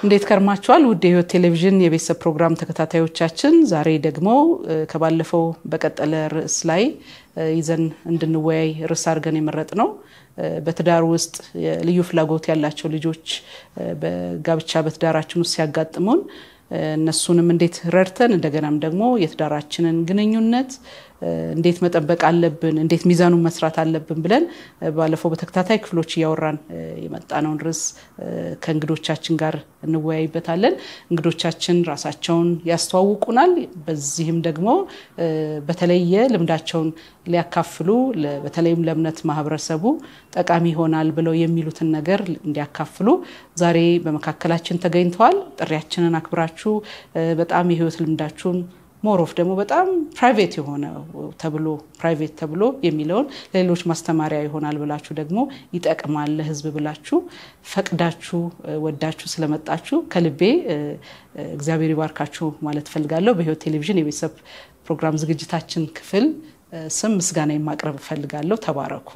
እንዴት ከርማችኋል? ውድ የህይወት ቴሌቪዥን የቤተሰብ ፕሮግራም ተከታታዮቻችን፣ ዛሬ ደግሞ ከባለፈው በቀጠለ ርዕስ ላይ ይዘን እንድንወያይ ርዕስ አድርገን የመረጥ ነው በትዳር ውስጥ ልዩ ፍላጎት ያላቸው ልጆች በጋብቻ በትዳራችን ውስጥ ሲያጋጥሙን እነሱንም እንዴት ረድተን እንደገናም ደግሞ የትዳራችንን ግንኙነት እንዴት መጠበቅ አለብን፣ እንዴት ሚዛኑን መስራት አለብን ብለን ባለፈው በተከታታይ ክፍሎች እያወራን የመጣነውን ርዕስ ከእንግዶቻችን ጋር እንወያይበታለን። እንግዶቻችን ራሳቸውን ያስተዋውቁናል። በዚህም ደግሞ በተለየ ልምዳቸውን ሊያካፍሉ በተለይም ለእምነት ማህበረሰቡ ጠቃሚ ይሆናል ብለው የሚሉትን ነገር እንዲያካፍሉ ዛሬ በመካከላችን ተገኝተዋል። ጥሪያችንን አክብራችሁ በጣም የህይወት ልምዳችሁን ሞሮፍ ደግሞ በጣም ፕራይቬት የሆነ ተብሎ ፕራይቬት ተብሎ የሚለውን ለሌሎች ማስተማሪያ ይሆናል ብላችሁ ደግሞ ይጠቅማል ለህዝብ ብላችሁ ፈቅዳችሁ ወዳችሁ ስለመጣችሁ ከልቤ እግዚአብሔር ይባርካችሁ ማለት እፈልጋለሁ። በህይወት ቴሌቪዥን የቤተሰብ ፕሮግራም ዝግጅታችን ክፍል ስም ምስጋና የማቅረብ እፈልጋለሁ። ተባረኩ።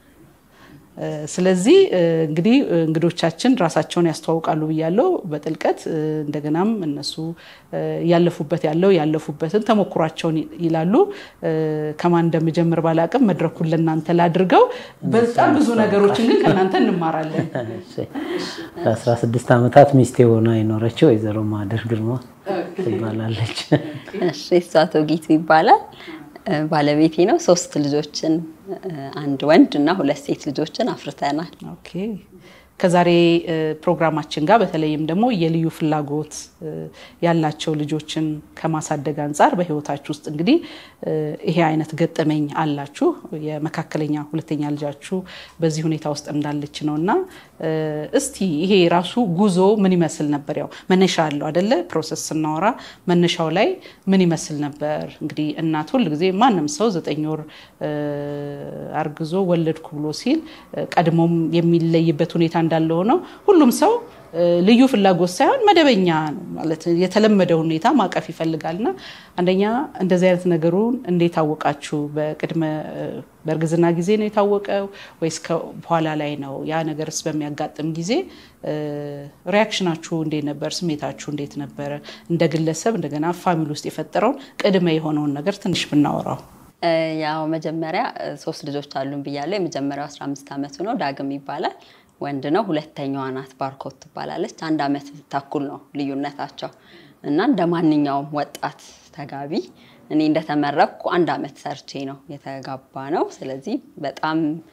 ስለዚህ እንግዲህ እንግዶቻችን ራሳቸውን ያስተዋውቃሉ ብያለው በጥልቀት እንደገናም እነሱ ያለፉበት ያለው ያለፉበትን ተሞክሯቸውን ይላሉ። ከማን እንደምጀምር ባላቅም መድረኩን ለእናንተ ላድርገው። በጣም ብዙ ነገሮችን ግን ከእናንተ እንማራለን። ለአስራ ስድስት ዓመታት ሚስቴ ሆና የኖረችው ወይዘሮ ማህደር ግርማ ትባላለች። እሺ እሷ ቶጊቱ ይባላል። ባለቤቴ ነው። ሶስት ልጆችን አንድ ወንድ እና ሁለት ሴት ልጆችን አፍርተናል። ኦኬ ከዛሬ ፕሮግራማችን ጋር በተለይም ደግሞ የልዩ ፍላጎት ያላቸው ልጆችን ከማሳደግ አንጻር በህይወታችሁ ውስጥ እንግዲህ ይሄ አይነት ገጠመኝ አላችሁ። የመካከለኛ ሁለተኛ ልጃችሁ በዚህ ሁኔታ ውስጥ እንዳለች ነው እና እስቲ ይሄ ራሱ ጉዞ ምን ይመስል ነበር? ያው መነሻ አለው አደለ? ፕሮሰስ ስናወራ መነሻው ላይ ምን ይመስል ነበር? እንግዲህ እናት ሁል ጊዜ ማንም ሰው ዘጠኝ ወር አርግዞ ወለድኩ ብሎ ሲል ቀድሞም የሚለይበት ሁኔታ እንዳለ ሆነው ሁሉም ሰው ልዩ ፍላጎት ሳይሆን መደበኛ ማለት የተለመደ ሁኔታ ማቀፍ ይፈልጋልና አንደኛ እንደዚህ አይነት ነገሩን እንዴት አወቃችሁ? በቅድመ በእርግዝና ጊዜ ነው የታወቀው ወይስ በኋላ ላይ ነው? ያ ነገርስ በሚያጋጥም ጊዜ ሪያክሽናችሁ እንዴት ነበር? ስሜታችሁ እንዴት ነበረ? እንደ ግለሰብ እንደገና ፋሚሊ ውስጥ የፈጠረውን ቅድመ የሆነውን ነገር ትንሽ ብናወራው። ያው መጀመሪያ ሶስት ልጆች አሉን ብያለሁ። የመጀመሪያው 15 ዓመቱ ነው፣ ዳግም ይባላል ወንድ ነው። ሁለተኛዋ ናት ባርኮት ትባላለች። አንድ ዓመት ተኩል ነው ልዩነታቸው እና እንደ ማንኛውም ወጣት ተጋቢ እኔ እንደተመረቅኩ አንድ ዓመት ሰርቼ ነው የተጋባ ነው። ስለዚህ በጣም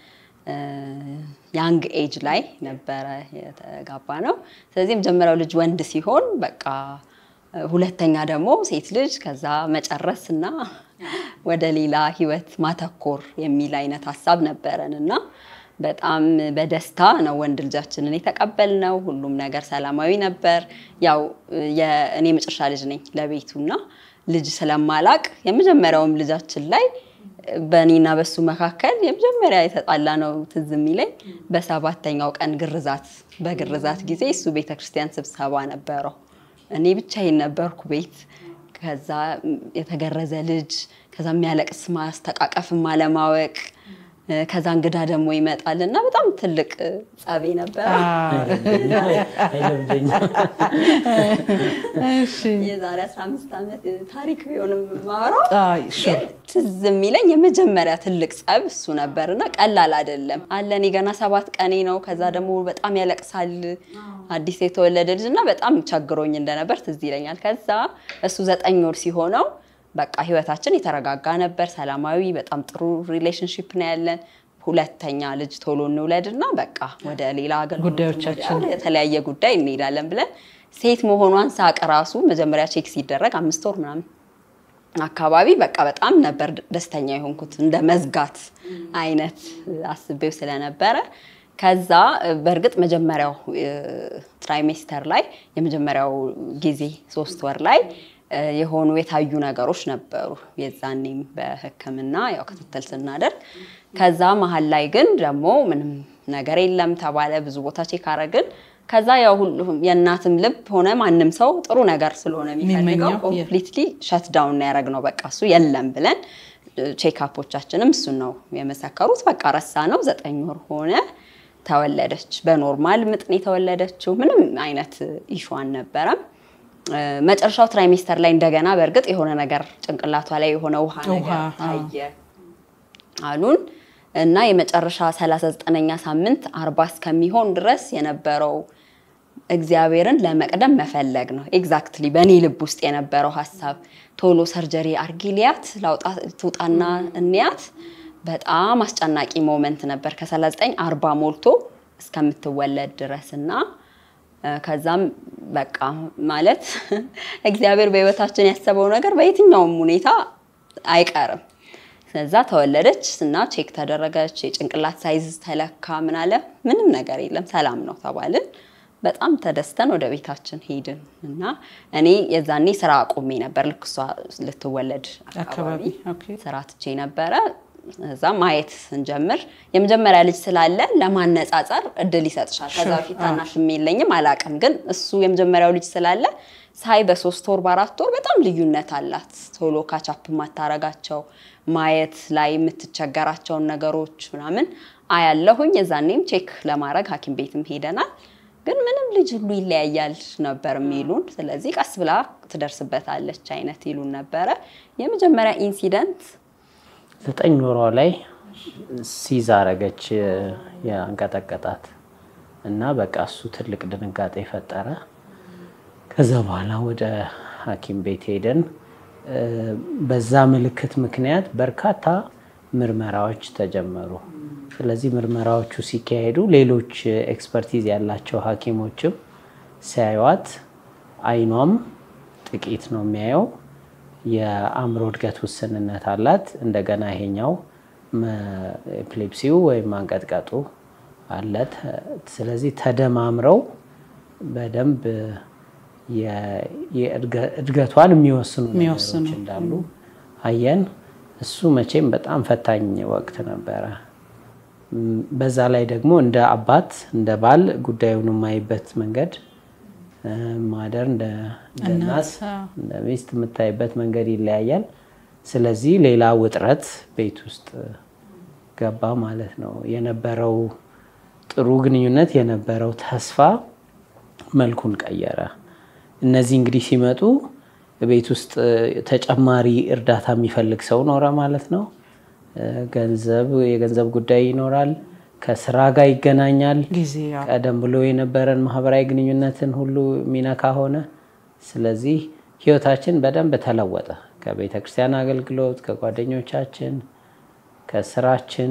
ያንግ ኤጅ ላይ ነበረ የተጋባ ነው። ስለዚህ የመጀመሪያው ልጅ ወንድ ሲሆን በቃ ሁለተኛ ደግሞ ሴት ልጅ ከዛ መጨረስ እና ወደ ሌላ ህይወት ማተኮር የሚል አይነት ሀሳብ ነበረን እና በጣም በደስታ ነው ወንድ ልጃችንን የተቀበልነው። ሁሉም ነገር ሰላማዊ ነበር። ያው እኔ መጨረሻ ልጅ ነኝ ለቤቱ እና ልጅ ስለማላቅ የመጀመሪያውም ልጃችን ላይ በእኔና በሱ መካከል የመጀመሪያ የተጣላ ነው ትዝ የሚለኝ በሰባተኛው ቀን ግርዛት በግርዛት ጊዜ እሱ ቤተክርስቲያን ስብሰባ ነበረው። እኔ ብቻዬን ነበርኩ ቤት። ከዛ የተገረዘ ልጅ ከዛ የሚያለቅስ ማስተቃቀፍም አለማወቅ ከዛ እንግዳ ደግሞ ይመጣል እና በጣም ትልቅ ጸቤ ነበር። የዛሬ 15 ዓመት ታሪክ ቢሆንም ማወራው ግን ትዝ የሚለኝ የመጀመሪያ ትልቅ ጸብ እሱ ነበር እና ቀላል አይደለም አለ። እኔ ገና ሰባት ቀኔ ነው። ከዛ ደግሞ በጣም ያለቅሳል አዲስ የተወለደ ልጅ እና በጣም ቸግሮኝ እንደነበር ትዝ ይለኛል። ከዛ እሱ ዘጠኝ ወር ሲሆነው በቃ ህይወታችን የተረጋጋ ነበር፣ ሰላማዊ በጣም ጥሩ ሪሌሽንሽፕ ነው ያለን። ሁለተኛ ልጅ ቶሎ እንውለድ እና በቃ ወደ ሌላ ጉዳዮቻችን የተለያየ ጉዳይ እንሄዳለን ብለን ሴት መሆኗን ሳቅ ራሱ መጀመሪያ ቼክ ሲደረግ አምስት ወር ምናምን አካባቢ በቃ በጣም ነበር ደስተኛ የሆንኩት እንደ መዝጋት አይነት አስቤው ስለነበረ ከዛ በእርግጥ መጀመሪያው ትራይሜስተር ላይ የመጀመሪያው ጊዜ ሶስት ወር ላይ የሆኑ የታዩ ነገሮች ነበሩ። የዛኔም በሕክምና ያው ክትትል ስናደርግ ከዛ መሀል ላይ ግን ደግሞ ምንም ነገር የለም ተባለ። ብዙ ቦታ ቼክ አረግን። ከዛ ያው ሁሉም የእናትም ልብ ሆነ ማንም ሰው ጥሩ ነገር ስለሆነ የሚፈልገው ኮምፕሊትሊ ሸት ዳውን ያደረግ ነው። በቃ እሱ የለም ብለን ቼክአፖቻችንም እሱን ነው የመሰከሩት። በቃ ረሳ ነው። ዘጠኝ ወር ሆነ። ተወለደች። በኖርማል ምጥ ነው የተወለደችው። ምንም አይነት ኢሹ አልነበረም። እ፣ መጨረሻው ትራይሜስተር ላይ እንደገና በእርግጥ የሆነ ነገር ጭንቅላቷ ላይ የሆነ ውሃ ነገር ውሃ፣ አዎ። ታየ አሉን እና የመጨረሻ 39ኛ ሳምንት አርባ እስከሚሆን ድረስ የነበረው እግዚአብሔርን ለመቅደም መፈለግ ነው። ኤግዛክትሊ በእኔ ልብ ውስጥ የነበረው ሀሳብ ቶሎ ሰርጀሪ አርጊሊያት ላውጣ ትውጣና እንያት። በጣም አስጨናቂ ሞመንት ነበር ከ39 አርባ ሞልቶ እስከምትወለድ ድረስ እና እ፣ ከዛም በቃ ማለት እግዚአብሔር በሕይወታችን ያሰበው ነገር በየትኛውም ሁኔታ አይቀርም። ከዛ ተወለደች እና ቼክ ተደረገች። የጭንቅላት ሳይዝ ተለካ። ምን አለ ምንም ነገር የለም ሰላም ነው ተባልን። በጣም ተደስተን ወደ ቤታችን ሄድን እና እኔ የዛኔ ስራ አቁሜ ነበር። ልክ እሷ ልትወለድ አካባቢ አካባቢ ኦኬ። ስራ ትቼ ነበረ። እዛ ማየት ስንጀምር የመጀመሪያ ልጅ ስላለ ለማነጻጸር እድል ይሰጥሻል። ከዛ Sure, በፊት ታናሽም የለኝም አላቅም፣ ግን እሱ የመጀመሪያው ልጅ ስላለ ሳይ በሶስት ወር በአራት ወር በጣም ልዩነት አላት። ቶሎ ካቻፕ የማታረጋቸው ማየት ላይ የምትቸገራቸውን ነገሮች ምናምን አያለሁኝ። የዛኔም ቼክ ለማድረግ ሐኪም ቤትም ሄደናል። ግን ምንም ልጅ ሁሉ ይለያያል ነበር የሚሉን። ስለዚህ ቀስ ብላ ትደርስበታለች አይነት ይሉን ነበረ። የመጀመሪያ ኢንሲደንት ዘጠኝ ወሯ ላይ ሲዝ አረገች ያንቀጠቀጣት እና በቃ እሱ ትልቅ ድንጋጤ ፈጠረ። ከዛ በኋላ ወደ ሐኪም ቤት ሄደን እ፣ በዛ ምልክት ምክንያት በርካታ ምርመራዎች ተጀመሩ። ስለዚህ ምርመራዎቹ ሲካሄዱ ሌሎች ኤክስፐርቲዝ ያላቸው ሐኪሞችም ሲያዩዋት አይኗም ጥቂት ነው የሚያየው የአእምሮ እድገት ውስንነት አላት። እንደገና ይሄኛው ኤፕሌፕሲው ወይም ማንቀጥቀጡ አለ። ተ- ስለዚህ ተደማምረው በደንብ የ- የእድገ- እድገቷን የሚወስኑ የሚወስኑ። ነገሮች እንዳሉ አየን። እሱ መቼም በጣም ፈታኝ ወቅት ነበረ። ም፣ በዛ ላይ ደግሞ እንደ አባት እንደ ባል ጉዳዩን የማይበት መንገድ እ፣ ማደር እንደ እንደ እናት፣ እናት አዎ። እንደ ሚስት የምታይበት መንገድ ይለያያል። ስለዚህ ሌላ ውጥረት ቤት ውስጥ ገባ ማለት ነው። የነበረው ጥሩ ግንኙነት የነበረው ተስፋ መልኩን ቀየረ። እነዚህ እንግዲህ ሲመጡ ቤት ውስጥ ተጨማሪ እርዳታ የሚፈልግ ሰው ኖረ ማለት ነው። ገንዘብ የገንዘብ ጉዳይ ይኖራል። ከስራ ጋር ይገናኛል። ጊዜ ያው ቀደም ብሎ የነበረን ማህበራዊ ግንኙነትን ሁሉ የሚነካ ሆነ። ስለዚህ ህይወታችን በደንብ ተለወጠ። ከቤተ ክርስቲያን አገልግሎት፣ ከጓደኞቻችን፣ ከስራችን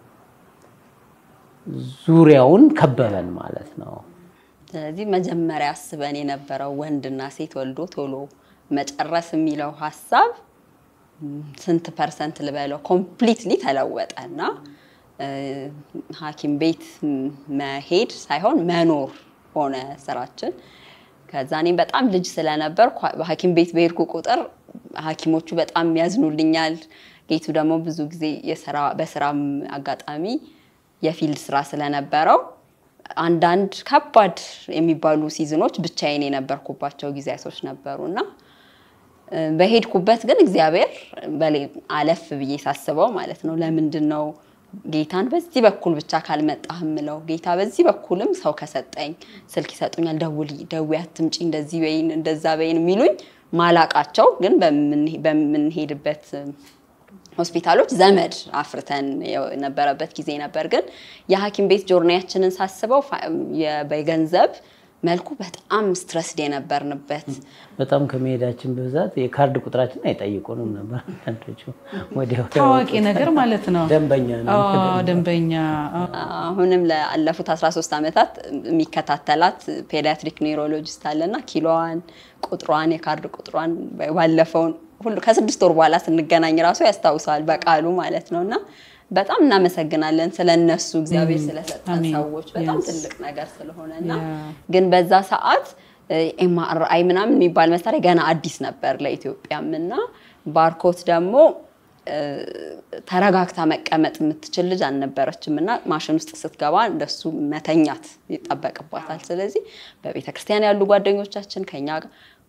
ዙሪያውን ከበበን ማለት ነው። ስለዚህ መጀመሪያ አስበን የነበረው ወንድና ሴት ወልዶ ቶሎ መጨረስ የሚለው ሀሳብ ም፣ ስንት ፐርሰንት ልበለው ኮምፕሊትሊ ተለወጠ እና እ፣ ሐኪም ቤት ም- መሄድ ሳይሆን መኖር ሆነ ስራችን። ከዛ እኔም በጣም ልጅ ስለነበር ሐኪም ቤት በሄድኩ ቁጥር ሐኪሞቹ በጣም ያዝኑልኛል። ጌቱ ደግሞ ብዙ ጊዜ የስራ በስራም አጋጣሚ የፊልድ ስራ ስለነበረው አንዳንድ ከባድ የሚባሉ ሲዝኖች ብቻዬን የነበርኩባቸው ጊዜያቶች ነበሩ እና እ፣ በሄድኩበት ግን እግዚአብሔር በሌ- አለፍ ብዬ ሳስበው ማለት ነው ለምንድን ነው ጌታን በዚህ በኩል ብቻ ካልመጣህ ምለው ጌታ በዚህ በኩልም ሰው ከሰጠኝ ስልክ ይሰጡኛል፣ ደውል ደዊ አትምጪ፣ እንደዚህ በይን እንደዛ በይን የሚሉኝ ማላቃቸው ግን በምንሄ- በምንሄድበት ሆስፒታሎች ዘመድ አፍርተን የነበረበት ጊዜ ነበር። ግን የሐኪም ቤት ጆርኒያችንን ሳስበው ፋ- የ- በገንዘብ መልኩ በጣም ስትረስድ የነበርንበት በጣም ከመሄዳችን ብዛት የካርድ ቁጥራችን አይጠይቁንም ነበር። አንዳንዶቹ ወዲያው ታዋቂ ነገር ማለት ነው። ደንበኛ ነው። አዎ፣ ደንበኛ አዎ። አሁንም ለአለፉት 13 ዓመታት የሚከታተላት ፔዲያትሪክ ኒውሮሎጂስት አለና ኪሎዋን፣ ቁጥሯን፣ የካርድ ቁጥሯን ባለፈውን ሁሉ ከስድስት ወር በኋላ ስንገናኝ ራሱ ያስታውሰዋል በቃሉ ማለት ነው። እና በጣም እናመሰግናለን ስለ እነሱ እግዚአብሔር ስለሰጠን አሜን። ሰዎች በጣም Yes. ትልቅ ነገር ስለሆነ እና Yeah. ግን በዛ ሰዓት ኤምአርአይ ምናምን የሚባል መሳሪያ ገና አዲስ ነበር ለኢትዮጵያም እና ባርኮት ደግሞ እ፣ ተረጋግታ መቀመጥ የምትችል ልጅ አልነበረችም እና ማሽን ውስጥ ስትገባ እንደሱ መተኛት ይጠበቅባታል። ስለዚህ በቤተ ክርስቲያን ያሉ ጓደኞቻችን ከኛ ጋር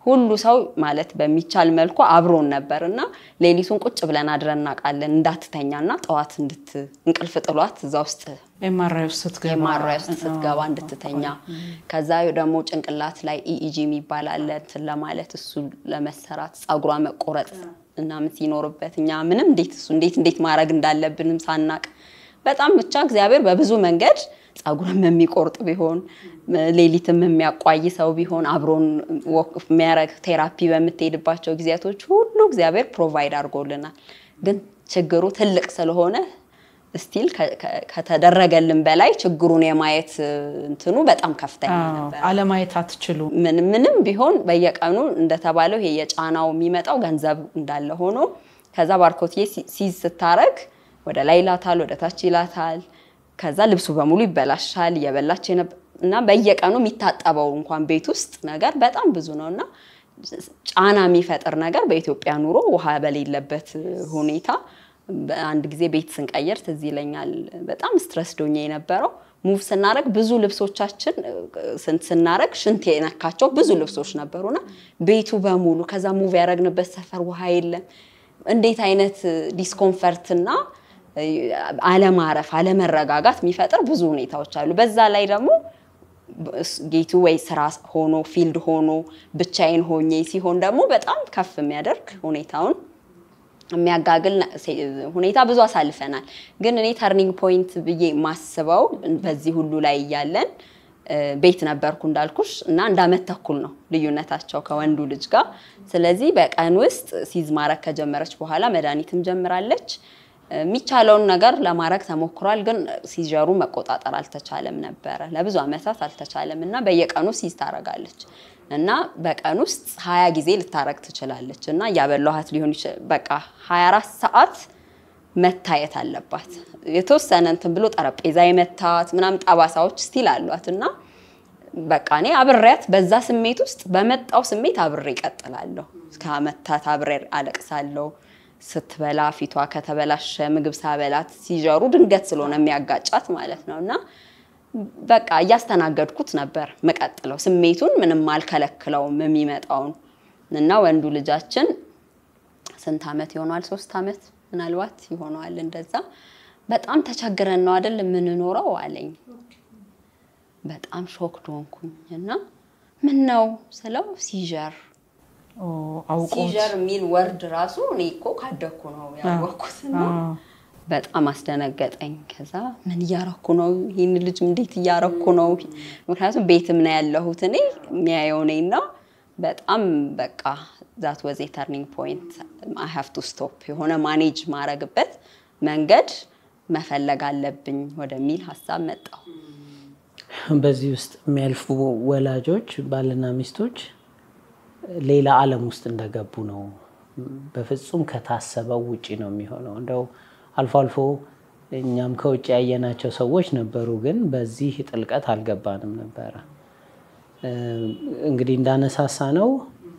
ሁሉ ሰው ማለት በሚቻል መልኩ አብሮን ነበር እና ሌሊቱን ቁጭ ብለን አድረን እናውቃለን። እንዳትተኛ እና ጠዋት እንድት እንቅልፍ ጥሏት እዛ ውስጥ ኤምአርአይ ውስጥ ስትገባ ኤምአርአይ ውስጥ ስትገባ እንድትተኛ ከዛ ደግሞ ጭንቅላት ላይ ኢኢጂ የሚባል አለ እንትን ለማለት እሱ ለመሰራት ጸጉሯ መቆረጥ ምናምን ሲኖርበት እኛ ምንም እንዴት እሱ እንዴት እንዴት ማድረግ እንዳለብንም ሳናቅ በጣም ብቻ እግዚአብሔር በብዙ መንገድ ጸጉርም የሚቆርጥ ቢሆን ሌሊትም የሚያቋይ ሰው ቢሆን አብሮን የሚያረግ ቴራፒ በምትሄድባቸው ጊዜያቶች ሁሉ እግዚአብሔር ፕሮቫይድ አድርጎልናል። ግን ችግሩ ትልቅ ስለሆነ ስቲል ከተደረገልን በላይ ችግሩን የማየት እንትኑ በጣም ከፍተኛ ነበር። አለማየት አትችሉ። ምንም ቢሆን በየቀኑ እንደተባለው ይሄ የጫናው የሚመጣው ገንዘብ እንዳለ ሆኖ ከዛ ባርኮትዬ ሲዝ ስታረግ ወደ ላይ ይላታል፣ ወደ ታች ይላታል። ከዛ ልብሱ በሙሉ ይበላሻል። እየበላች እና በየቀኑ የሚታጠበው እንኳን ቤት ውስጥ ነገር በጣም ብዙ ነው እና ጫና የሚፈጥር ነገር በኢትዮጵያ ኑሮ ውሃ በሌለበት ሁኔታ አንድ ጊዜ ቤት ስንቀይር ትዝ ይለኛል። በጣም ስትረስ ዶኜ የነበረው ሙቭ ስናረግ ብዙ ልብሶቻችን ስናረግ ሽንት የነካቸው ብዙ ልብሶች ነበሩና ቤቱ በሙሉ ከዛ ሙቭ ያደረግንበት ሰፈር ውሃ የለም። እንዴት አይነት ዲስኮምፈርትና አለማረፍ፣ አለመረጋጋት የሚፈጥር ብዙ ሁኔታዎች አሉ። በዛ ላይ ደግሞ ጌቱ ወይ ስራ ሆኖ ፊልድ ሆኖ ብቻዬን ሆኜ ሲሆን ደግሞ በጣም ከፍ የሚያደርግ ሁኔታውን የሚያጋግል ሁኔታ ብዙ አሳልፈናል። ግን እኔ ተርኒንግ ፖይንት ብዬ ማስበው በዚህ ሁሉ ላይ እያለን ቤት ነበርኩ እንዳልኩሽ እና አንድ አመት ተኩል ነው ልዩነታቸው ከወንዱ ልጅ ጋር። ስለዚህ በቀን ውስጥ ሲዝ ማድረግ ከጀመረች በኋላ መድኃኒትም ጀምራለች። የሚቻለውን ነገር ለማድረግ ተሞክሯል፣ ግን ሲጀሩ መቆጣጠር አልተቻለም ነበረ። ለብዙ አመታት አልተቻለም እና በየቀኑ ሲዝ ታረጋለች እና በቀን ውስጥ ሀያ ጊዜ ልታረግ ትችላለች እና እያበላኋት ሊሆን ይችላል። በቃ ሀያ አራት ሰዓት መታየት አለባት። የተወሰነ እንትን ብሎ ጠረጴዛ የመታት ምናምን ጠባሳዎች ስቲል አሏት እና በቃ እኔ አብሬያት በዛ ስሜት ውስጥ በመጣው ስሜት አብሬ እቀጥላለሁ። ከመታት አብሬ አለቅሳለሁ። ስትበላ ፊቷ ከተበላሸ ምግብ ሳበላት ሲጀሩ ድንገት ስለሆነ የሚያጋጫት ማለት ነው እና በቃ እያስተናገድኩት ነበር ምቀጥለው ስሜቱን ምንም አልከለክለውም የሚመጣውን እና ወንዱ ልጃችን ስንት አመት ይሆነዋል? ሶስት አመት ምናልባት ይሆነዋል። እንደዛ በጣም ተቸግረን ነው አይደል የምንኖረው አለኝ። በጣም ሾክድ ሆንኩኝ እና ምን ነው ስለው ሲጀር አውቆት ሲጀር የሚል ወርድ ራሱ እኔ እኮ ካደኩ ነው ያወቅኩትና በጣም አስደነገጠኝ። ከዛ ምን እያረኩ ነው? ይህን ልጅ እንዴት እያረኩ ነው? ምክንያቱም ቤትም ነው ያለሁት እኔ የሚያየው እኔና በጣም በቃ ዛት ወዝ ተርኒንግ ፖይንት አይ ሃቭ ቱ ስቶፕ የሆነ ማኔጅ ማረግበት መንገድ መፈለግ አለብኝ ወደሚል ሀሳብ መጣሁ። በዚህ ውስጥ የሚያልፉ ወላጆች ባልና ሚስቶች ሌላ ዓለም ውስጥ እንደገቡ ነው። በፍጹም ከታሰበው ውጪ ነው የሚሆነው። እንደው አልፎ አልፎ እኛም ከውጭ ያየናቸው ሰዎች ነበሩ፣ ግን በዚህ ጥልቀት አልገባንም ነበረ። እንግዲህ እንዳነሳሳ ነው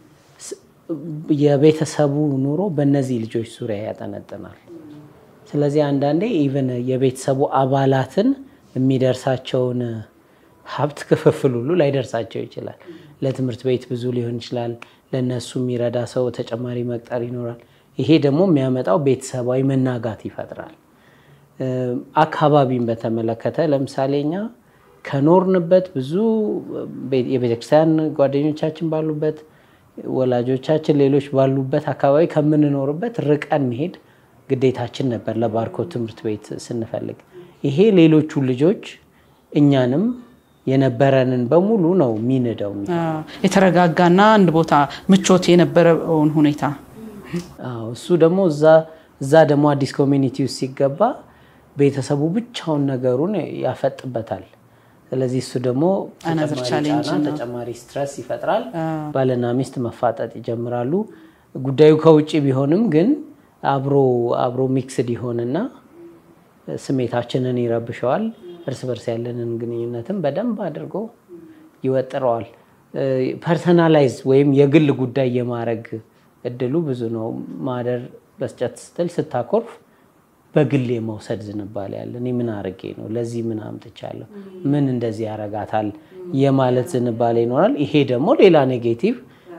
የቤተሰቡ ኑሮ በእነዚህ ልጆች ዙሪያ ያጠነጥናል። ስለዚህ አንዳንዴ ኢቨን የቤተሰቡ አባላትን የሚደርሳቸውን ሀብት ክፍፍል ሁሉ ላይደርሳቸው ይችላል። ለትምህርት ቤት ብዙ ሊሆን ይችላል። ለእነሱ የሚረዳ ሰው ተጨማሪ መቅጠር ይኖራል። ይሄ ደግሞ የሚያመጣው ቤተሰባዊ መናጋት ይፈጥራል። አካባቢን በተመለከተ ለምሳሌ እኛ ከኖርንበት ብዙ የቤተክርስቲያን ጓደኞቻችን ባሉበት፣ ወላጆቻችን ሌሎች ባሉበት አካባቢ ከምንኖርበት ርቀን መሄድ ግዴታችን ነበር ለባርኮት ትምህርት ቤት ስንፈልግ። ይሄ ሌሎቹ ልጆች እኛንም የነበረንን በሙሉ ነው የሚንደው። የተረጋጋና አንድ ቦታ ምቾት የነበረውን ሁኔታ እሱ ደግሞ እዛ ደግሞ አዲስ ኮሚኒቲ ውስጥ ሲገባ ቤተሰቡ ብቻውን ነገሩን ያፈጥበታል። ስለዚህ እሱ ደግሞ ተጨማሪ ስትረስ ይፈጥራል። ባልና ሚስት መፋጠጥ ይጀምራሉ። ጉዳዩ ከውጭ ቢሆንም ግን አብሮ አብሮ ሚክስድ ይሆንና ስሜታችንን ይረብሸዋል። እርስ በርስ ያለንን ግንኙነትን በደንብ አድርጎ ይወጥረዋል። ፐርሰናላይዝ ወይም የግል ጉዳይ የማድረግ እድሉ ብዙ ነው። ማደር በስጨት ስትል ስታኮርፍ በግል የመውሰድ ዝንባሌ ያለ እኔ ምን አርጌ ነው ለዚህ ምን አምጥቻለሁ ምን እንደዚህ ያረጋታል የማለት ዝንባሌ ይኖራል። ይሄ ደግሞ ሌላ ኔጌቲቭ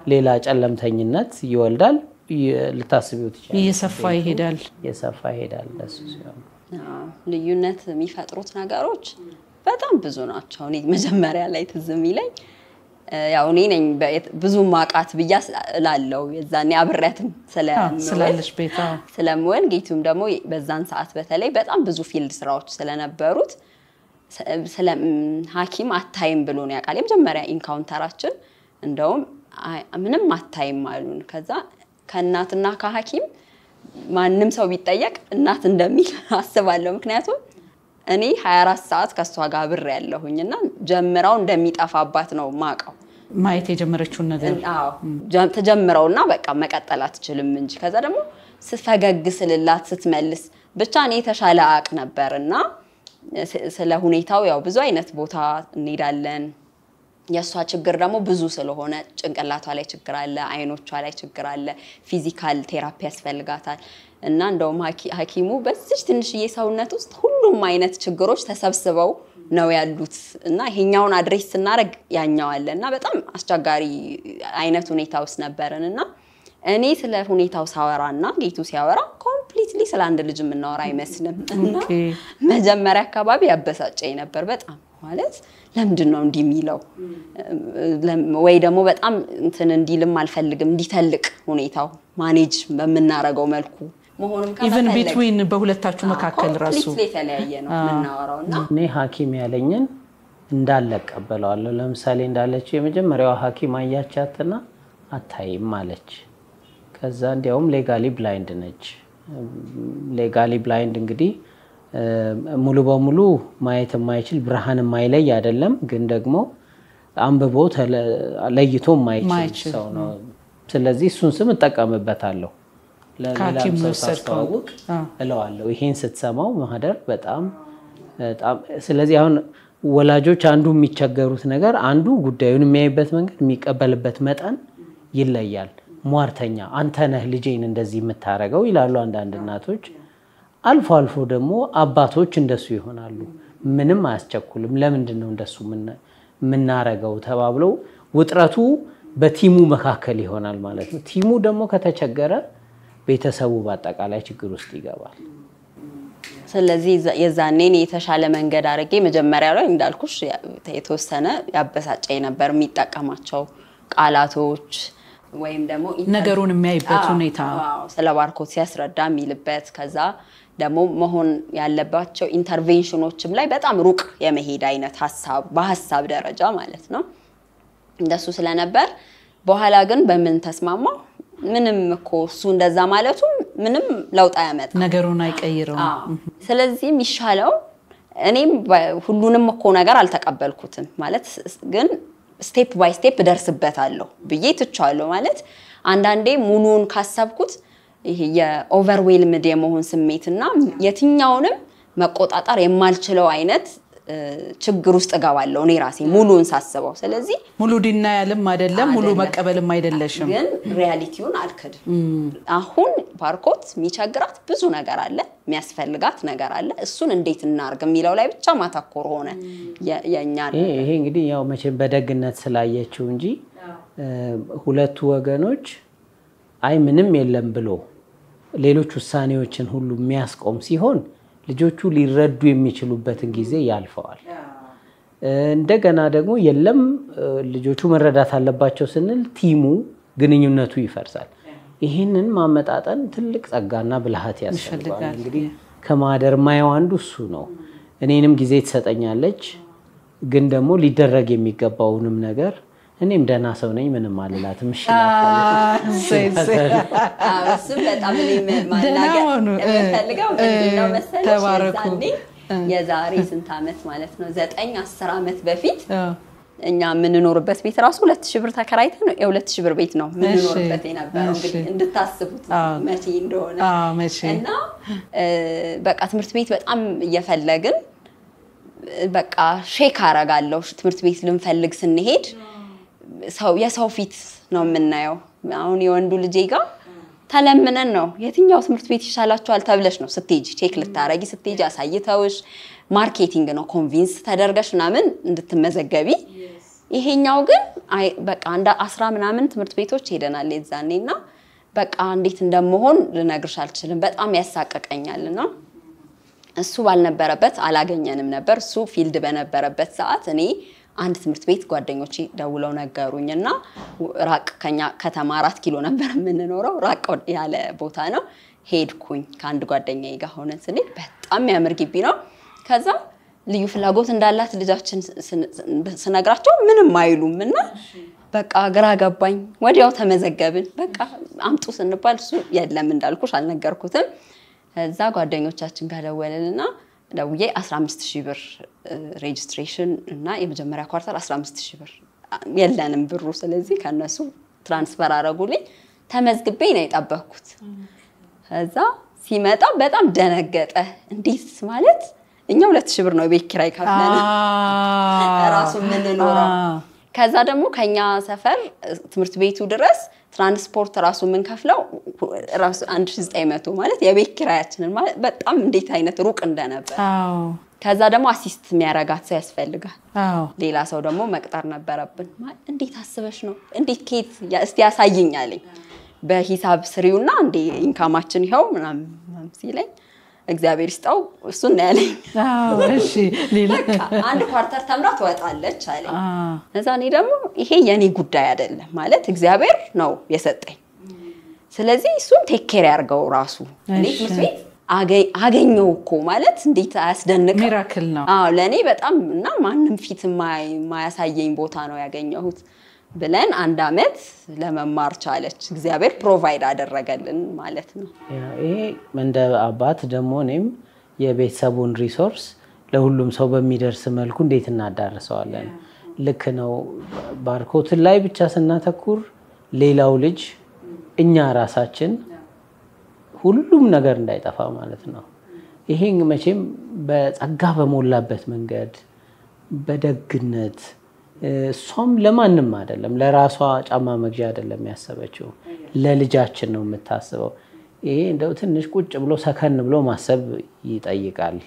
ሌላ ጨለምተኝነት ይወልዳል። ይ- ልታስቢው ትችላለች። እየሰፋ ይሄዳል። እየሰፋ ይሄዳል። ለሱ ሲሆን አዎ፣ ልዩነት የሚፈጥሩት ነገሮች በጣም ብዙ ናቸው። እኔ መጀመሪያ ላይ ትዝ የሚለኝ እ፣ ያው እኔ ነኝ በ- ብዙ ማቃት ብያ ላለው የዛኔ አብሬያትም አዎ፣ ስለምውል ስላለች ቤታ ስለምወል ጌቱም ደግሞ በዛን ሰዓት በተለይ በጣም ብዙ ፊልድ ስራዎች ስለነበሩት ስ- ስለ ም፣ ሐኪም አታይም ብሎ ነው ያውቃል። የመጀመሪያ ኢንካውንተራችን እንደውም አይ፣ ምንም አታይም አሉን። ከዛ ከእናትና ከሐኪም ማንም ሰው ቢጠየቅ እናት እንደሚል አስባለሁ። ምክንያቱም እኔ 24 ሰዓት ከእሷ ጋር ብር ያለሁኝ እና ጀምራው እንደሚጠፋባት ነው ማቀው ማየት የጀመረችውን ነገር አዎ ጀ- ተጀምረውና በቃ መቀጠል አትችልም እንጂ ከዛ ደግሞ ስፈገግ ስልላት ስትመልስ ብቻ እኔ የተሻለ አቅ ነበር እና ስ- ስለ ሁኔታው ያው ብዙ አይነት ቦታ እንሄዳለን። የእሷ ችግር ደግሞ ብዙ ስለሆነ ጭንቅላቷ ላይ ችግር አለ፣ አይኖቿ ላይ ችግር አለ፣ ፊዚካል ቴራፒ ያስፈልጋታል እና እንደውም ሐኪ- ሐኪሙ በዚች ትንሽዬ ሰውነት ውስጥ ሁሉም አይነት ችግሮች ተሰብስበው ነው ያሉት እና ይሄኛውን አድሬስ ስናደርግ ያኛው አለ እና በጣም አስቸጋሪ አይነት ሁኔታ ውስጥ ነበርን እና እኔ ስለ ሁኔታው ሳወራ እና ጌቱ ሲያወራ ኮምፕሊትሊ ስለ አንድ ልጅ የምናወራ አይመስልም እና ኦኬ። መጀመሪያ አካባቢ ያበሳጨኝ ነበር በጣም ማለት ለምንድን ነው እንዲህ የሚለው ለም- ወይ ደግሞ በጣም እንትን እንዲልም አልፈልግም እንዲተልቅ ሁኔታው ማኔጅ በምናረገው መልኩ መሆኑም ኢቨን ከመፈለግ ቢትዊን በሁለታችሁ መካከል ራሱ completely የተለያየ ነው የምናወራው እና እኔ ሐኪም ያለኝን እንዳለ እቀበለዋለሁ። ለምሳሌ እንዳለችው የመጀመሪያዋ ሐኪም አያቻትና አታይም አለች። ከዛ እንዲያውም ሌጋሊ ብላይንድ ነች። ሌጋሊ ብላይንድ እንግዲህ እ፣ ሙሉ በሙሉ ማየት የማይችል ብርሃን የማይለይ አይደለም፣ ግን ደግሞ አንብቦ ተለ- ለይቶ የማይችል ማይችል፣ ሰው ነው። ስለዚህ እሱን ስም እጠቀምበታለሁ ለሌላም ከሐኪም ሰው የወሰድከው። ሳስተዋውቅ አዎ። እለዋለሁ። ይሄን ስትሰማው ማህደር በጣም በጣም ስለዚህ አሁን ወላጆች አንዱ የሚቸገሩት ነገር አንዱ ጉዳዩን የሚያይበት መንገድ የሚቀበልበት መጠን ይለያል። ሟርተኛ አንተ ነህ ልጄን እንደዚህ የምታረገው ይላሉ አንዳንድ እናቶች። አልፎ አልፎ ደግሞ አባቶች እንደሱ ይሆናሉ። ምንም አያስቸኩልም። ለምንድን ነው እንደሱ የምና- የምናረገው ተባብለው ውጥረቱ በቲሙ መካከል ይሆናል ማለት ነው። ቲሙ ደግሞ ከተቸገረ ቤተሰቡ በአጠቃላይ ችግር ውስጥ ይገባል። ስለዚህ የዛ- የዛኔ እኔ የተሻለ መንገድ አድርጌ መጀመሪያ ላይ እንዳልኩሽ ያ- የተወሰነ ያበሳጨኝ ነበር የሚጠቀማቸው ቃላቶች ወይም ደግሞ ነገሩን የሚያይበት አዎ፣ ሁኔታ አዎ፣ ስለ ባርኮት ሲያስረዳ የሚልበት ከዛ ደግሞ መሆን ያለባቸው ኢንተርቬንሽኖችም ላይ በጣም ሩቅ የመሄድ አይነት ሀሳብ በሀሳብ ደረጃ ማለት ነው እንደሱ ስለነበር በኋላ ግን በምን ተስማማው ምንም እኮ እሱ እንደዛ ማለቱ ምንም ለውጥ አያመጣም ነገሩን አይቀይረውም። አዎ። ስለዚህ የሚሻለው እኔም በ- ሁሉንም እኮ ነገር አልተቀበልኩትም ማለት ስ- ግን ስቴፕ ባይ ስቴፕ እደርስበታለሁ ብዬ ትቼዋለሁ። ማለት አንዳንዴ ሙሉውን ካሰብኩት ይሄ የኦቨርዌልምድ የመሆን ስሜትና የትኛውንም መቆጣጠር የማልችለው አይነት እ፣ ችግር ውስጥ እገባለሁ እኔ ራሴ ሙሉውን ሳስበው። ስለዚህ ሙሉ ዲናያልም አይደለም፣ ሙሉ አይደለም። መቀበልም አይደለሽም። ግን ሪያሊቲውን አልክድም። አሁን ባርኮት የሚቸግራት ብዙ ነገር አለ፣ የሚያስፈልጋት ነገር አለ። እሱን እንዴት እናርግ የሚለው ላይ ብቻ ማተኮር ሆነ የ- የእኛ ይሄ ይሄ እንግዲህ ያው መቼም በደግነት ስላየችው እንጂ እ፣ ሁለቱ ወገኖች አይ ምንም የለም ብሎ ሌሎች ውሳኔዎችን ሁሉ የሚያስቆም ሲሆን ልጆቹ ሊረዱ የሚችሉበትን ጊዜ ያልፈዋል። እ፣ እንደገና ደግሞ የለም እ፣ ልጆቹ መረዳት አለባቸው ስንል ቲሙ ግንኙነቱ ይፈርሳል። ይህንን ማመጣጠን ትልቅ ጸጋና ብልሃት ያስፈልጋል። ይፈልጋል። እንግዲህ ከማደር ማየው አንዱ እሱ ነው። እኔንም ጊዜ ትሰጠኛለች፣ ግን ደግሞ ሊደረግ የሚገባውንም ነገር እኔም ደህና ሰው ነኝ ምንም አልላትም። እሺ እላታለሁ። እሰይ፣ እሰይ። አዎ፣ እሱም በጣም እኔ ማ- ደህና ማናገር ሁኑ። እ፣ የምፈልገው ምንድን ነው እ፣ መሰለሽ? ተባረኩ። የዛኔ የዛሬ ስንት ዓመት ማለት ነው ዘጠኝ አስር ዓመት በፊት አዎ። እኛ የምንኖርበት ቤት ራሱ ሁለት ሺህ ብር ተከራይተን የሁለት ሺህ ብር ቤት ነው የምንኖርበት እሺ፣ የነበረው። እሺ። እንግዲህ እንድታስቡት አዎ። መቼ እንደሆነ አዎ፣ መቼ እና እ፣ በቃ ትምህርት ቤት በጣም እየፈለግን እ፣ በቃ ሼክ አረጋለሁ ትምህርት ቤት ልንፈልግ ስንሄድ ሰው የሰው ፊት ነው የምናየው። አሁን የወንዱ ልጄ ጋር ተለምነን ነው የትኛው ትምህርት ቤት ይሻላችኋል ተብለሽ ነው ስትሄጂ ቼክ ልታረጊ ስትሄጂ አሳይተውሽ ማርኬቲንግ ነው ኮንቪንስ ተደርገሽ ምናምን እንድትመዘገቢ ይሄኛው ግን በቃ እንደ አስራ ምናምን ትምህርት ቤቶች ሄደናል የዛኔ እና በቃ እንዴት እንደመሆን ልነግርሽ አልችልም። በጣም ያሳቀቀኛል እና እሱ ባልነበረበት አላገኘንም ነበር። እሱ ፊልድ በነበረበት ሰዓት እኔ አንድ ትምህርት ቤት ጓደኞቼ ደውለው ነገሩኝ እና ራቅ ከኛ ከተማ አራት ኪሎ ነበር የምንኖረው። ራቅ ያለ ቦታ ነው። ሄድኩኝ ከአንድ ጓደኛዬ ጋር ሆነን ስንሄድ በጣም የሚያምር ግቢ ነው። ከዛ ልዩ ፍላጎት እንዳላት ልጃችን ስነግራቸው ምንም አይሉም እና በቃ ግራ ገባኝ። ወዲያው ተመዘገብን። በቃ አምጡ ስንባል እሱ የለም እንዳልኩሽ አልነገርኩትም። እዛ ጓደኞቻችን ጋር ደወልንና ደውዬ 15 ሺህ ብር ሬጅስትሬሽን እና የመጀመሪያ ኳርተር 15 ሺህ ብር የለንም ብሩ። ስለዚህ ከነሱ ትራንስፈር አረጉልኝ። ተመዝግቤ ነው የጠበኩት። ከዛ ሲመጣ በጣም ደነገጠ። እንዴት ማለት እኛ ሁለት ሺህ ብር ነው የቤት ኪራይ ከፍለን ራሱ የምንኖረው። ከዛ ደግሞ ከኛ ሰፈር ትምህርት ቤቱ ድረስ ትራንስፖርት ራሱ የምንከፍለው ራሱ 1900 ማለት የቤት ኪራያችንን ማለት በጣም እንዴት አይነት ሩቅ እንደነበር። ከዛ ደግሞ አሲስት የሚያረጋት ሰው ያስፈልጋል። ሌላ ሰው ደግሞ መቅጠር ነበረብን። እንዴት አስበሽ ነው እንዴት ኬት እስቲ ያሳይኝ አለኝ። በሂሳብ ስሪውና እንዴ ኢንካማችን ይኸው ምናምን ሲለኝ እግዚአብሔር ይስጠው እሱን ነው ያለኝ። አንድ ኳርተር ተምራ ትወጣለች አለኝ። እዛ እኔ ደግሞ ይሄ የኔ ጉዳይ አይደለም ማለት እግዚአብሔር ነው የሰጠኝ። ስለዚህ እሱን ቴክ ኬር ያርገው ራሱ እኔ ትምህርት ቤት አገኘው እኮ ማለት እንዴት አያስደንቅም? ሚራክል ነው። አዎ ለእኔ በጣም እና ማንም ፊት የማያሳየኝ ቦታ ነው ያገኘሁት ብለን አንድ አመት ለመማር ቻለች። እግዚአብሔር ፕሮቫይድ አደረገልን ማለት ነው። ይሄ እንደ አባት ደግሞ እኔም የቤተሰቡን ሪሶርስ ለሁሉም ሰው በሚደርስ መልኩ እንዴት እናዳርሰዋለን? ልክ ነው። ባርኮትን ላይ ብቻ ስናተኩር ሌላው ልጅ እኛ ራሳችን ሁሉም ነገር እንዳይጠፋ ማለት ነው። ይሄ መቼም በጸጋ በሞላበት መንገድ በደግነት እሷም ለማንም አይደለም፣ ለራሷ ጫማ መግዣ አይደለም ያሰበችው፣ ለልጃችን ነው የምታስበው። ይሄ እንደው ትንሽ ቁጭ ብሎ ሰከን ብሎ ማሰብ ይጠይቃል።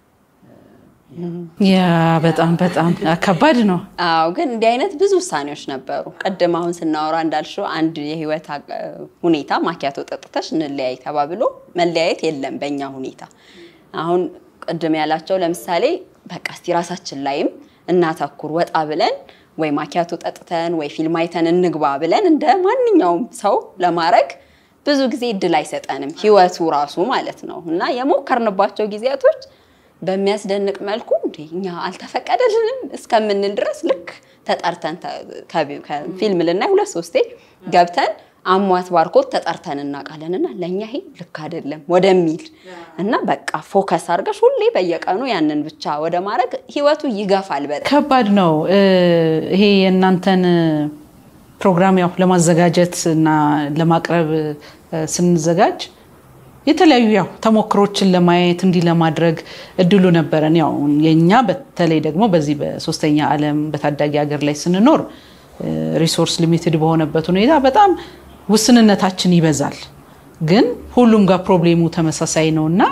ያ በጣም በጣም ከባድ ነው። አዎ ግን እንዲህ አይነት ብዙ ውሳኔዎች ነበሩ። ቅድም አሁን ስናወራ እንዳልሽው አንድ የህይወት ሁኔታ ማኪያቶ ጠጥተሽ እንለያይ ተባብሎ መለያየት የለም በእኛ ሁኔታ። አሁን ቅድም ያላቸው ለምሳሌ በቃ እስቲ ራሳችን ላይም እናተኩር ወጣ ብለን ወይ ማኪያቶ ጠጥተን ወይ ፊልም አይተን እንግባ ብለን እንደ ማንኛውም ሰው ለማድረግ ብዙ ጊዜ እድል አይሰጠንም ህይወቱ ራሱ ማለት ነው። እና የሞከርንባቸው ጊዜያቶች በሚያስደንቅ መልኩ እንደ እኛ አልተፈቀደልንም እስከምንል ድረስ ልክ ተጠርተን ፊልም ልናይ ሁለት ሶስቴ ገብተን አሟት ባርኮት ተጠርተን እናውቃለንና ለእኛ ይሄ ልክ አይደለም ወደሚል እና በቃ ፎከስ አድርገሽ ሁሌ በየቀኑ ያንን ብቻ ወደ ማድረግ ህይወቱ ይገፋል። በጣም ከባድ ነው። ይሄ የእናንተን ፕሮግራም ያው ለማዘጋጀት እና ለማቅረብ ስንዘጋጅ የተለያዩ ያው ተሞክሮችን ለማየት እንዲህ ለማድረግ እድሉ ነበረን። ያው የኛ በተለይ ደግሞ በዚህ በሶስተኛ ዓለም በታዳጊ ሀገር ላይ ስንኖር ሪሶርስ ሊሚትድ በሆነበት ሁኔታ በጣም ውስንነታችን ይበዛል። ግን ሁሉም ጋር ፕሮብሌሙ ተመሳሳይ ነው እና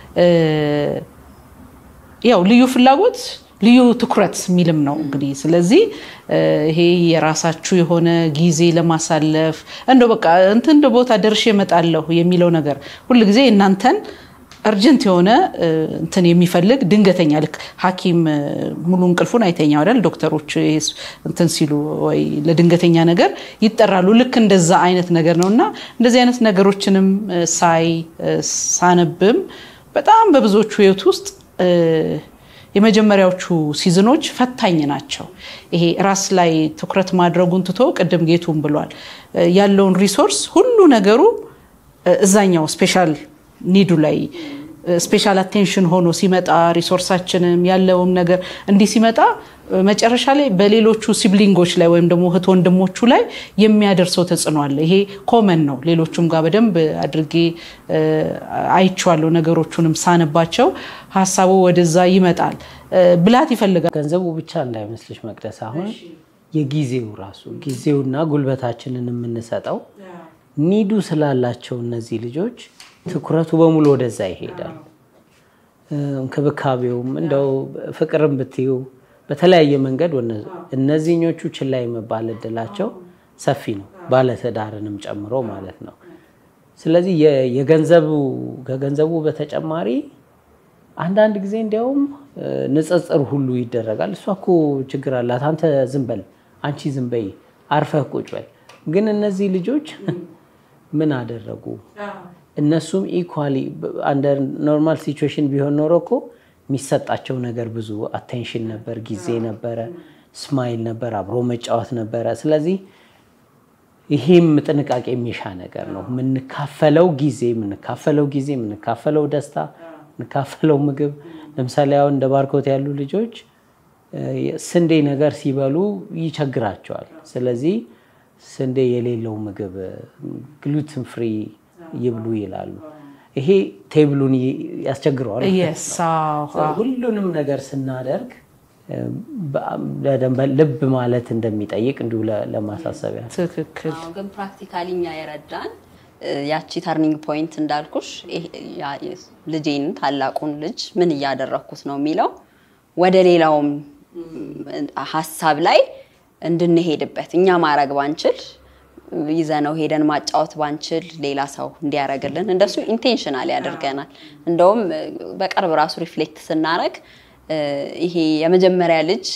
ያው ልዩ ፍላጎት ልዩ ትኩረት የሚልም ነው እንግዲህ። ስለዚህ ይሄ የራሳችሁ የሆነ ጊዜ ለማሳለፍ እንደው በቃ እንትን ቦታ ደርሼ እመጣለሁ የሚለው ነገር ሁልጊዜ እናንተን እርጀንት የሆነ እንትን የሚፈልግ ድንገተኛ ልክ ሐኪም ሙሉ እንቅልፉን አይተኛ አይደል? ዶክተሮች እንትን ሲሉ ወይ ለድንገተኛ ነገር ይጠራሉ። ልክ እንደዛ አይነት ነገር ነው እና እንደዚህ አይነት ነገሮችንም ሳይ ሳነብም በጣም በብዙዎቹ ህይወት ውስጥ የመጀመሪያዎቹ ሲዝኖች ፈታኝ ናቸው። ይሄ ራስ ላይ ትኩረት ማድረጉን ትቶ ቅድም ጌቱም ብሏል ያለውን ሪሶርስ ሁሉ ነገሩ እዛኛው ስፔሻል ኒዱ ላይ ስፔሻል አቴንሽን ሆኖ ሲመጣ ሪሶርሳችንም ያለውም ነገር እንዲህ ሲመጣ መጨረሻ ላይ በሌሎቹ ሲብሊንጎች ላይ ወይም ደግሞ እህት ወንድሞቹ ላይ የሚያደርሰው ተጽዕኖ አለ። ይሄ ኮመን ነው። ሌሎቹም ጋር በደንብ አድርጌ አይቼዋለሁ። ነገሮቹንም ሳነባቸው ሀሳቡ ወደዛ ይመጣል። ብላት ይፈልጋል። ገንዘቡ ብቻ እንዳይመስልሽ መቅደስ፣ አሁን የጊዜው ራሱ ጊዜውና ጉልበታችንን የምንሰጠው ኒዱ ስላላቸው እነዚህ ልጆች ትኩረቱ በሙሉ ወደዛ ይሄዳል። እንክብካቤውም እንደው ፍቅርም ብትዩ በተለያየ መንገድ እነዚህኞቹ ችላ የመባል እድላቸው ሰፊ ነው፣ ባለትዳርንም ጨምሮ ማለት ነው። ስለዚህ የገንዘቡ ከገንዘቡ በተጨማሪ አንዳንድ ጊዜ እንዲያውም ንጽጽር ሁሉ ይደረጋል። እሷ እኮ ችግር አላት፣ አንተ ዝም በል፣ አንቺ ዝም በይ፣ አርፈህ ቁጭ በል። ግን እነዚህ ልጆች ምን አደረጉ? እነሱም ኢኳሊ አንደር ኖርማል ሲቹዌሽን ቢሆን ኖሮ እኮ የሚሰጣቸው ነገር ብዙ አቴንሽን ነበር፣ ጊዜ ነበረ፣ ስማይል ነበር፣ አብሮ መጫወት ነበረ። ስለዚህ ይሄም ጥንቃቄ የሚሻ ነገር ነው። የምንካፈለው ጊዜ የምንካፈለው ጊዜ የምንካፈለው ደስታ የምንካፈለው ምግብ ለምሳሌ አሁን እንደ ባርኮት ያሉ ልጆች ስንዴ ነገር ሲበሉ ይቸግራቸዋል። ስለዚህ ስንዴ የሌለው ምግብ ግሉትን ፍሪ ይብሉ ይላሉ። ይሄ ቴብሉን ያስቸግረዋል። ሁሉንም ነገር ስናደርግ ልብ ማለት እንደሚጠይቅ እንዲሁ ለማሳሰቢያ ትክክል። ግን ፕራክቲካሊ እኛ የረዳን ያቺ ተርኒንግ ፖይንት እንዳልኩሽ ልጄን ታላቁን ልጅ ምን እያደረግኩት ነው የሚለው ወደ ሌላውም ሀሳብ ላይ እንድንሄድበት እኛ ማድረግ ባንችል ይዘነው ሄደን ማጫወት ባንችል ሌላ ሰው እንዲያደርግልን እንደሱ ኢንቴንሽናል ያደርገናል። እንደውም በቅርብ ራሱ ሪፍሌክት ስናደርግ ይሄ የመጀመሪያ ልጅ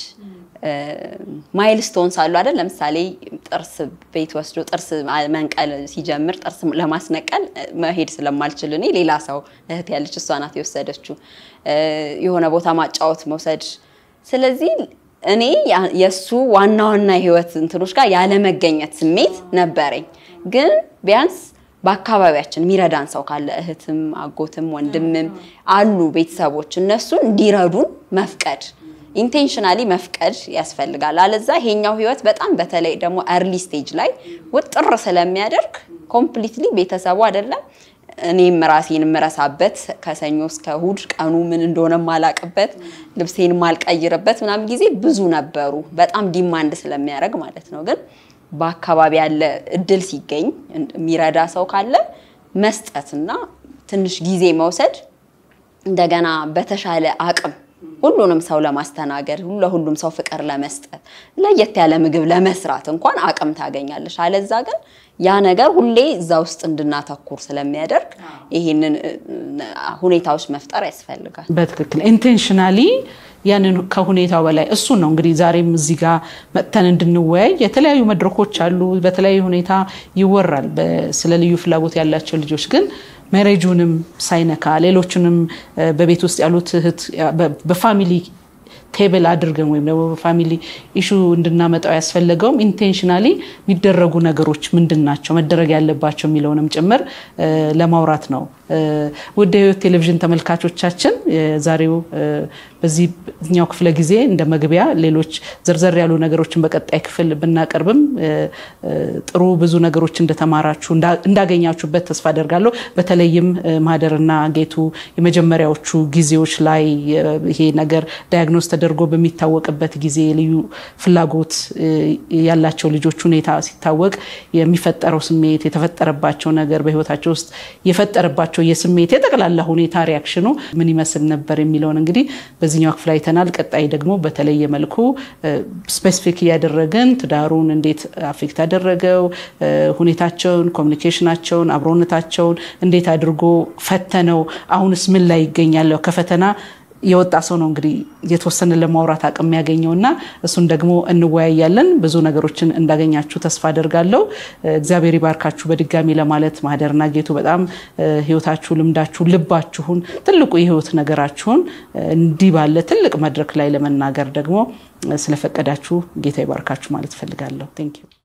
ማይልስቶንስ አሉ አይደል? ለምሳሌ ጥርስ ቤት ወስዶ ጥርስ መንቀል ሲጀምር ጥርስ ለማስነቀል መሄድ ስለማልችል እኔ ሌላ ሰው እህት ያለች እሷ ናት የወሰደችው የሆነ ቦታ ማጫወት መውሰድ። ስለዚህ እኔ የእሱ ዋና ዋና የህይወት እንትኖች ጋር ያለመገኘት ስሜት ነበረኝ። ግን ቢያንስ በአካባቢያችን የሚረዳን ሰው ካለ እህትም፣ አጎትም፣ ወንድምም አሉ ቤተሰቦች እነሱ እንዲረዱን መፍቀድ ኢንቴንሽናሊ መፍቀድ ያስፈልጋል። አለዛ ይሄኛው ህይወት በጣም በተለይ ደግሞ እርሊ ስቴጅ ላይ ውጥር ስለሚያደርግ ኮምፕሊትሊ ቤተሰቡ አይደለም እኔም ራሴን የምረሳበት ከሰኞ እስከ እሁድ ቀኑ ምን እንደሆነ ማላቅበት ልብሴን ማልቀይርበት ምናምን ጊዜ ብዙ ነበሩ። በጣም ዲማንድ ስለሚያደርግ ማለት ነው። ግን በአካባቢ ያለ እድል ሲገኝ የሚረዳ ሰው ካለ መስጠትና ትንሽ ጊዜ መውሰድ እንደገና በተሻለ አቅም ሁሉንም ሰው ለማስተናገድ ለሁሉም ሰው ፍቅር ለመስጠት ለየት ያለ ምግብ ለመስራት እንኳን አቅም ታገኛለሽ። አለዛ ግን ያ ነገር ሁሌ እዛ ውስጥ እንድናተኩር ስለሚያደርግ ይህንን ሁኔታዎች መፍጠር ያስፈልጋል። በትክክል ኢንቴንሽናሊ ያንን ከሁኔታው በላይ እሱን ነው እንግዲህ ዛሬም እዚህ ጋር መጥተን እንድንወያይ የተለያዩ መድረኮች አሉ። በተለያዩ ሁኔታ ይወራል ስለ ልዩ ፍላጎት ያላቸው ልጆች ግን መሬጁንም ሳይነካ ሌሎቹንም በቤት ውስጥ ያሉት እህት በፋሚሊ ቴብል አድርገን ወይም ደግሞ በፋሚሊ ኢሹ እንድናመጣው ያስፈለገውም ኢንቴንሽናሊ የሚደረጉ ነገሮች ምንድን ናቸው መደረግ ያለባቸው የሚለውንም ጭምር ለማውራት ነው። ውድ የህይወት ቴሌቪዥን ተመልካቾቻችን ዛሬው በዚህኛው ክፍለ ጊዜ እንደ መግቢያ ሌሎች ዘርዘር ያሉ ነገሮችን በቀጣይ ክፍል ብናቀርብም ጥሩ ብዙ ነገሮች እንደተማራችሁ እንዳገኛችሁበት ተስፋ አደርጋለሁ። በተለይም ማህደርና ጌቱ የመጀመሪያዎቹ ጊዜዎች ላይ ይሄ ነገር ዳያግኖስ ተደርጎ በሚታወቅበት ጊዜ ልዩ ፍላጎት ያላቸው ልጆች ሁኔታ ሲታወቅ የሚፈጠረው ስሜት የተፈጠረባቸው ነገር በህይወታቸው ውስጥ የፈጠረባቸው የስሜት የጠቅላላ ሁኔታ ሪያክሽኑ ምን ይመስል ነበር የሚለውን እንግዲህ በዚህኛው ክፍል አይተናል። ቀጣይ ደግሞ በተለየ መልኩ ስፔሲፊክ እያደረግን ትዳሩን እንዴት አፌክት ያደረገው ሁኔታቸውን፣ ኮሚኒኬሽናቸውን፣ አብሮነታቸውን እንዴት አድርጎ ፈተነው፣ አሁንስ ምን ላይ ይገኛል ከፈተና የወጣ ሰው ነው እንግዲህ የተወሰነ ለማውራት አቅም የሚያገኘው እና እሱን ደግሞ እንወያያለን። ብዙ ነገሮችን እንዳገኛችሁ ተስፋ አደርጋለሁ። እግዚአብሔር ይባርካችሁ በድጋሚ ለማለት ማህደርና ጌቱ በጣም ህይወታችሁ፣ ልምዳችሁ፣ ልባችሁን ትልቁ የህይወት ነገራችሁን እንዲህ ባለ ትልቅ መድረክ ላይ ለመናገር ደግሞ ስለፈቀዳችሁ ጌታ ይባርካችሁ ማለት እፈልጋለሁ። ቴንክ ዩ